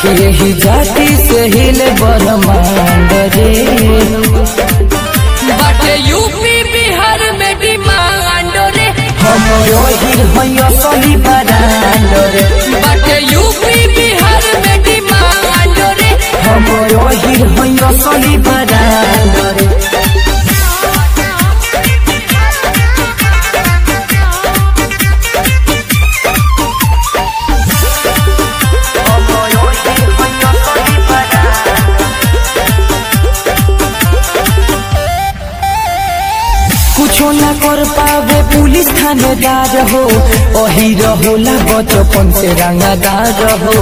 कि यही जाति से हिले ब्रह्मांड रे बाटे यूपी बिहार में डिमांड रे हम यही भैया सही बरांड रे बाटे यूपी बिहार में डिमांड रे हम यही भैया सही बरांड रे कुछो न कर पावे पुलिस थानेदार हो वही रहोला बचपन से रंगादार हो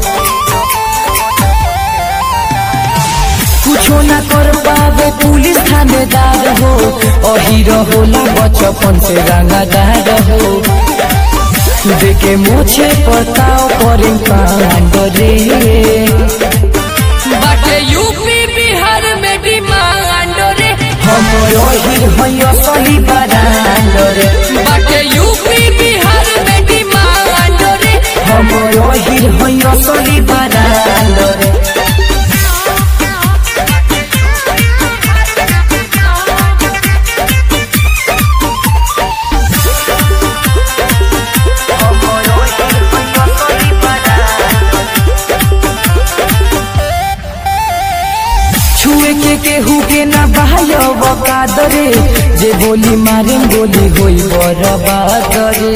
कुछो न कर पावे पुलिस थानेदार हो वही रहोला बचपन से रंगादार हो देखे मुझे पताओ पर कांड रे बाटे यूपी बिहार में डिमांड रे हम यही भैया सही बरांड रे बाटे यूपी बिहार में डिमांड रे हम यही भैया सही बरांड रे छुए के केहू के ना बहाय बकादरे जे बोली मारे गोली होई बरबादरे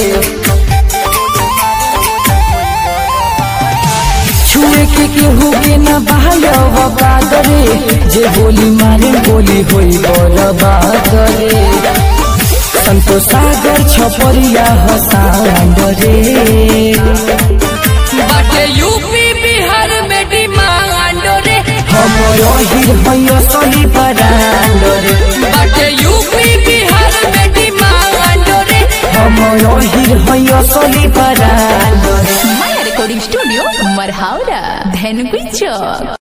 छुए के केहू के ना बहाय बकादरे जे बोली मारे गोली होई बरबादरे संतोष सागर छपरिया हसांड रे बाटे यूपी बिहार में डिमांड रे हम यही भैया सही बरांड रे बाटे यूपी बिहार में डिमांड रे हम यही भैया सही बरांड रे Maya Recording Studio, Marhaura, Dhenukui Chowk.